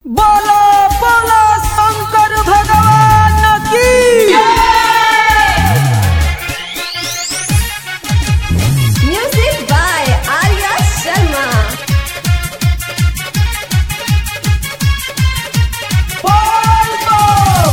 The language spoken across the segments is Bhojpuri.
बोलो बोलो शंकर भगवान की Music by Arya Sharma. बोल बम।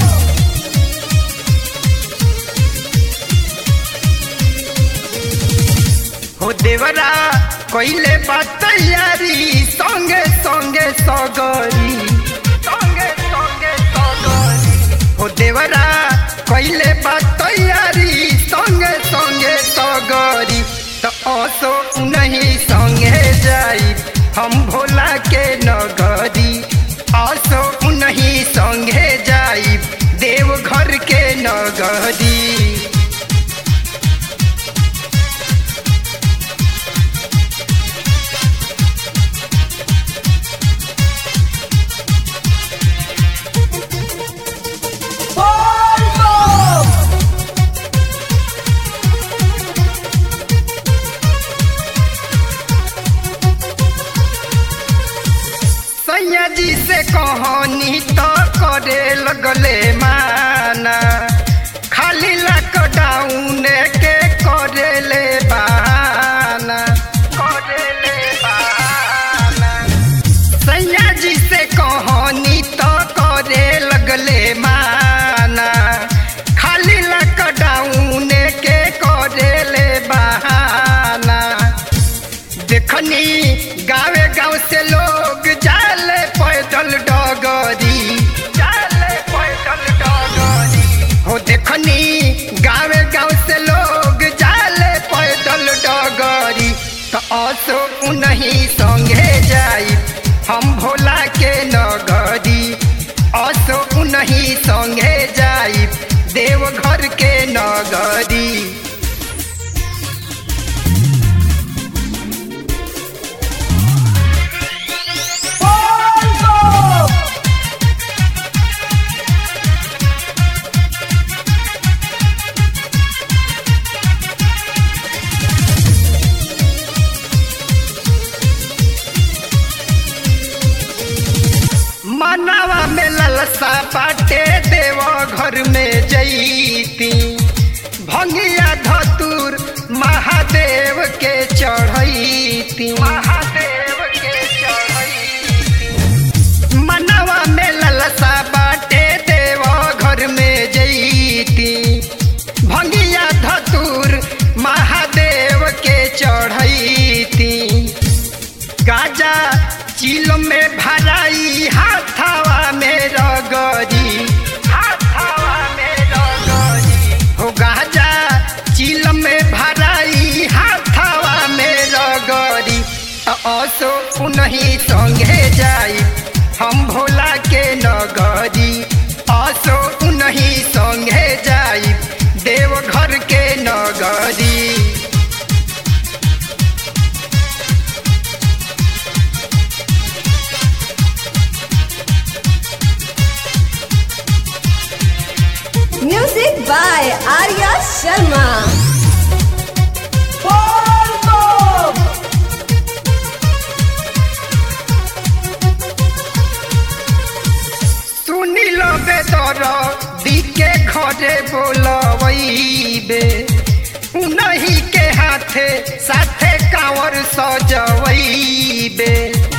हो देवरा कइले बा तैयारी संगे संगे सगरी संगे संगे सगरी हो देवरा कइले बा तैयारी संगे संगे सगरी त असो नहीं संगे जाई हम भोला के नगरी असो नहीं संगे जाई देवघर के नगरी बोल बम। सैया जी से कहानी तो करे लगले माना खाली लॉकडाउन के करे ले बहाना करे ले बहाना सैया जी से कहानी तो करे लगले माना खाली लॉकडाउन के करे ले बहाना देखनी गावे गांव से लोग जाले पैदल डगरी जाले पैदल डगरी हो देखनी गावे गांव से लोग जाले पैदल डगरी तो असो नहीं संगे जाई हम भोला के नगरी असो नहीं संगे जाई देवघर के नगरी बोल बम। मनवा में ललसा बाटे देव घर में जईती भंगिया धतुर महादेव के चढ़ैती महादेव के चढ़ैती मनवा में ललसा बाटे देव घर में जईती भंगिया धतुर महादेव के चढ़ैती गाजा चिल में भराई हाथावा में रगरी हाथावा में रगरी हो गाजा चिल में भराई हाथावा में रगरी अ- असो नहीं संगे जाई हम भोला के नगरी असो नहीं संगे जाई देवघर के नगरी Music by Arya Sharma. बोल बम। सुनी लो बेदर दिके घरे बोलबे उनही के हाथे साथे कांवर सजवैबे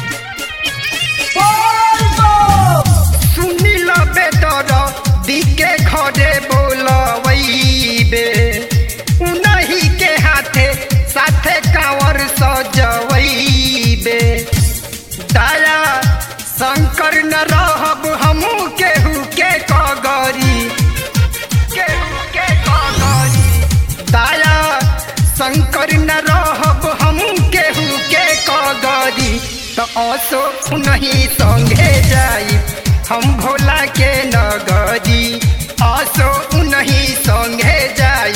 बोल बम। सुनी लो बेदर दिके घरे बोलबे उनही के हाथे साथे कांवर सजवैबे दया शंकर न रहब हमू केहू के कगरी केहू के कगरी दया शंकर न रहब हमू केहू के कगरी तो असो नहीं संगे जाई हम भोला के नगरी असो नहीं संगे जाई